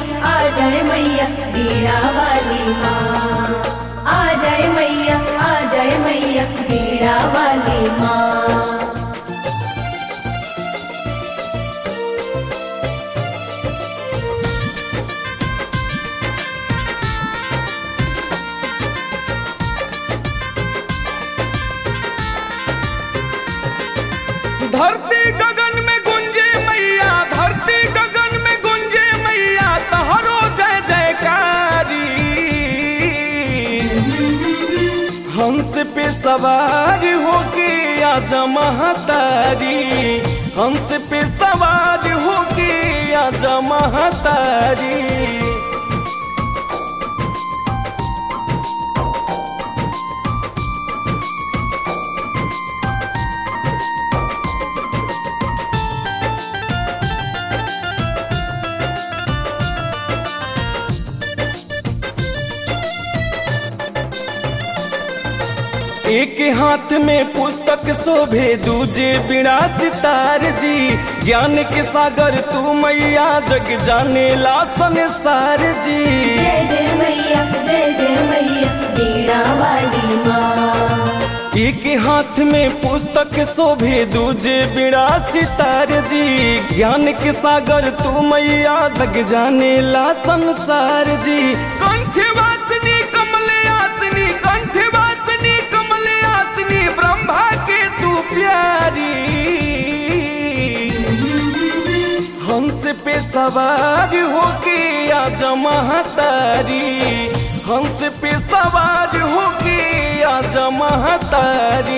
आ जाए मैया बीड़ा वाली माँ आ जाए मैया आ जाए मैया बीड़ा वाली माँ धरती गगन में गुंजे मैया धरती गगन में गुंजे मैया तहरो जय जयकारी हंस पे सवार होके आजा महतारी हंस पे सवार होके आजा महतारी एक हाथ में पुस्तक शोभे दूजे बिना सितार जी ज्ञान के सागर तू मैया जग जाने ला संसार जी जय जय मैया जय जय मैया बीड़ा वाली माँ एक हाथ में पुस्तक शोभे दूजे बिना सितार जी ज्ञान के सागर तू मैया जग जाने ला संसार जी कंठ वासनी कमले आसनी कंठ वासनी कमले आसनी ब्रह्मा के तू प्यारी हंस पे सवार होके आजा महतारी हंस पे सवार होके आजा महतारी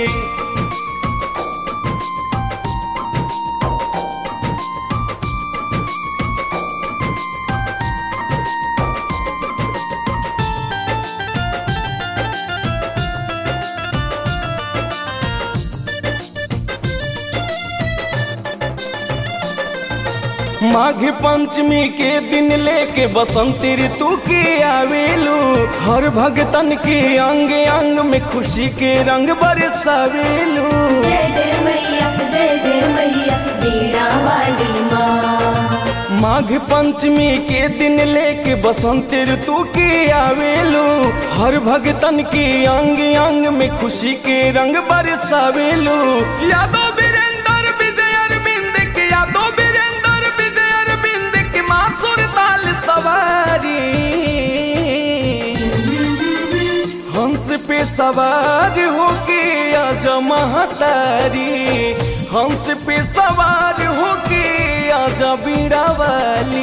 माघ पंचमी के दिन लेके बसंती ऋतु के आवेलू हर भगतन के अंग अंग में खुशी के रंग बरसावेलू जय जय मैया जय जय मैया बीड़ा वाली माँ माघ पंचमी के दिन लेके बसंत ऋतु के आवेलू हर भगतन के अंग अंग में खुशी के रंग बरसावेलू यादव वीरेंद्र विजय अरविंद के यादव वीरेंद्र विजय अरविंद के मासुर ताल सवारी हंस पे सवार होके आजा महतारी हंस पे सवार होके आजा बीड़ा वाली